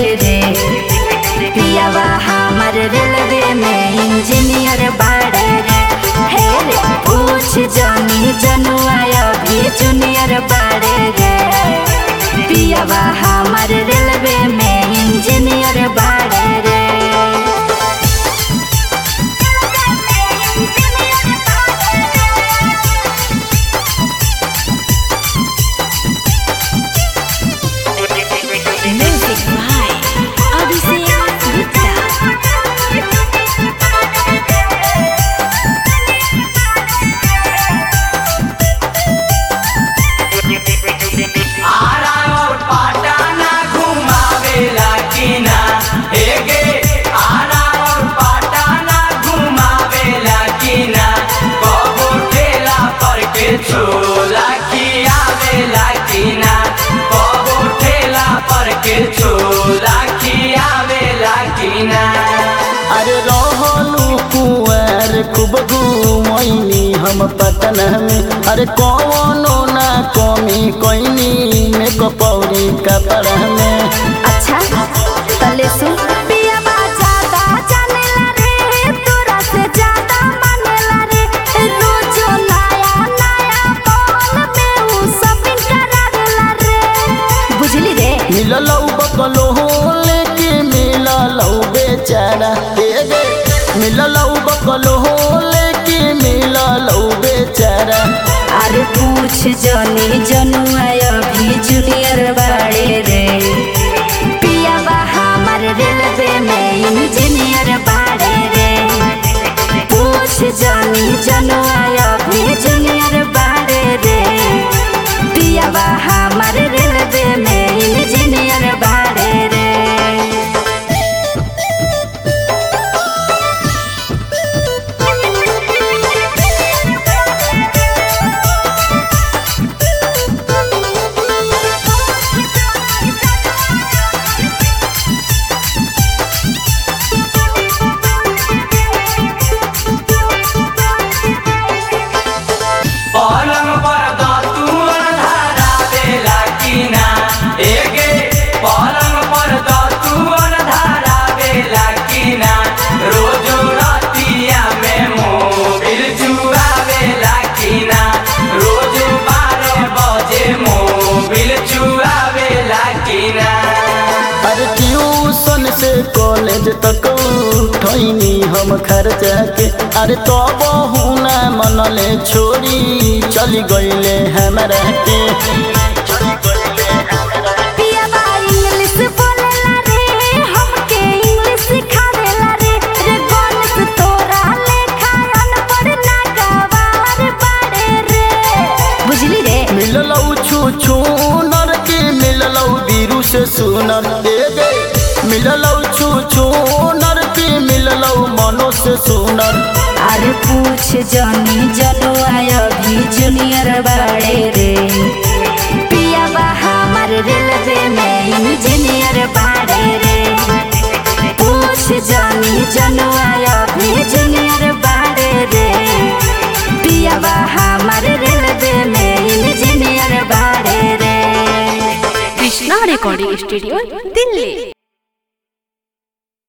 रे पियावा हमर रेलवे में इंजीनियर बाड़े रे हे रे पूछ जानी जनुआ अभी जूनियर बाड़े रे पियावा हमर रेलवे में इंजीनियर बाड़े रे Music by Abhishek Gupta. Ara और पाटाना घुमावेला कि ना हे गे आरा और पाटाना घुमावेला कि ना कबो ठेला पर के छोला खियावेला कि ना कबो ठेला पर के छोला खियावेला कि ना अरे रहलू कुंवर खूब घूमैनी हम पटन में अरे कौनो ना कमी कोइनी में कपौरी कपड़ा में अच्छा तले सुन पियावा ज्यादा जानेला रे तोरा से ज्यादा मानेला रे रोजो नया नया बोल में उ शॉपिंग करावेला रे बुझली रे मिललौ बकलो लेके मिललौ बेचारा हे गे मिललौ बकलो लेके मिललौ बेचारा अरे पूछ जनी जनुआ अभी जूनियर बाड़े रे पियावा हमर रेलवे में इंजीनियर बाड़े रे पूछ जनी जनुआ अभी जूनियर बाड़े रे पियावा हमर रेलवे में इंजीनियर बाड़े रे पलंग पर दतुअन धरावेला कि ना हे गे पलंग पर दतुअन धरावेला कि ना रोजो रतिया में मोबिल चुआवेला कि ना रोजो बारह बजे मोबिल चुआवेला कि ना अरे ट्यूशन से कॉलेज तक उठैनी हम खर्चा के अरे तो बहुना मनले छोड़ी चली गईले हमरा के पियावा इंग्लिश बोलेला रे हमके इंग्लिश सिखावेला रे रे गणेश तोरा लेखा अनपढ़ ना गवार बाड़े रे बुझली रे मिललौ छू छू नर के मिललौ बीरू से सुनर दे गे मिललौ छू छू नर के मिललौ मनो से सुनर अरे पूछ जनी जनुआ अभी जूनियर बाड़े रे पियावा हमर रेलवे में इंजीनियर बाड़े रे पूछ जनी जनुआ अभी जूनियर बाड़े रे पियावा हमर रेलवे में इंजीनियर बाड़े रे Krishna Recording Studio, Delhi.